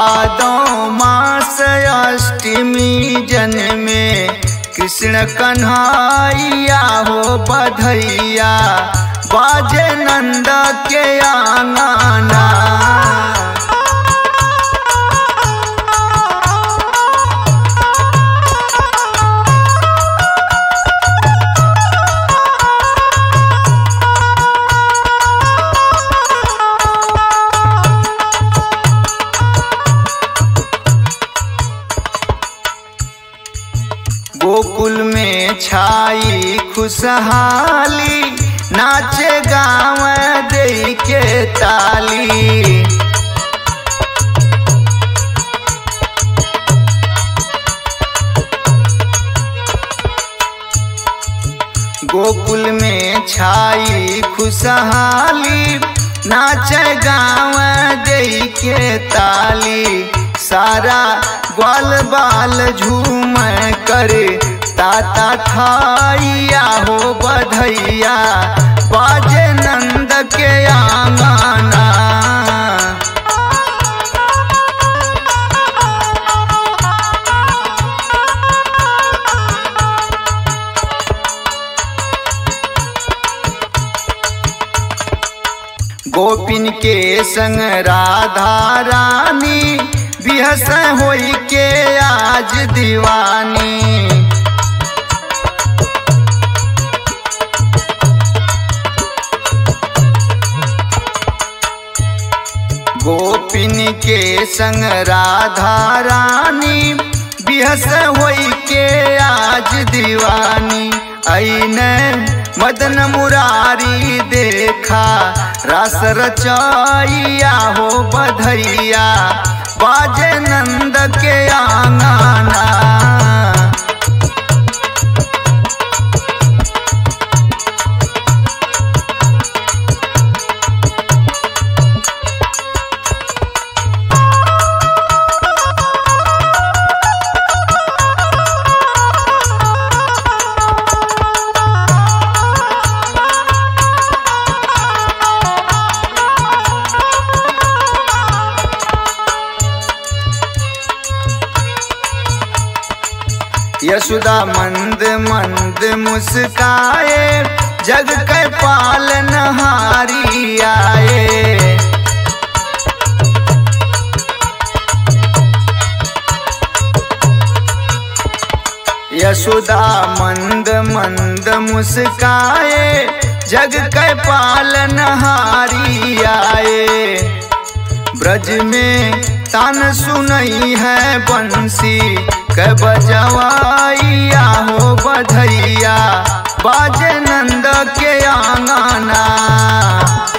भादो मास अष्टमी जन्मे कृष्ण कन्हैया हो बधैया बाजे नंद के आंगना गोकुल में छाई खुशहाली नाचे गाँव दे के ताली गोकुल में छाई खुशहाली नाचे गाँव दे के ताली सारा ग्वाल बाल झूम कर ताता थाइया हो बधैया बाजे नंद के आंगना गोपिन के संग राधा रानी बिहस होई के आज दीवानी गोपिन के संग राधा रानी बिहस होई के आज दीवानी ऐने मदन मुरारी देखा रस रचैया हो बधैया बाजे नंद के आंगना यशोदा मंद मंद मुस्काए जग के पालन हारी आए यशोदा मंद मंद मुस्काए जग के पालन हारी आए ब्रज में तान सुनई है बंसी के बजवाइया हो बधैया बाजे नंद के आंगना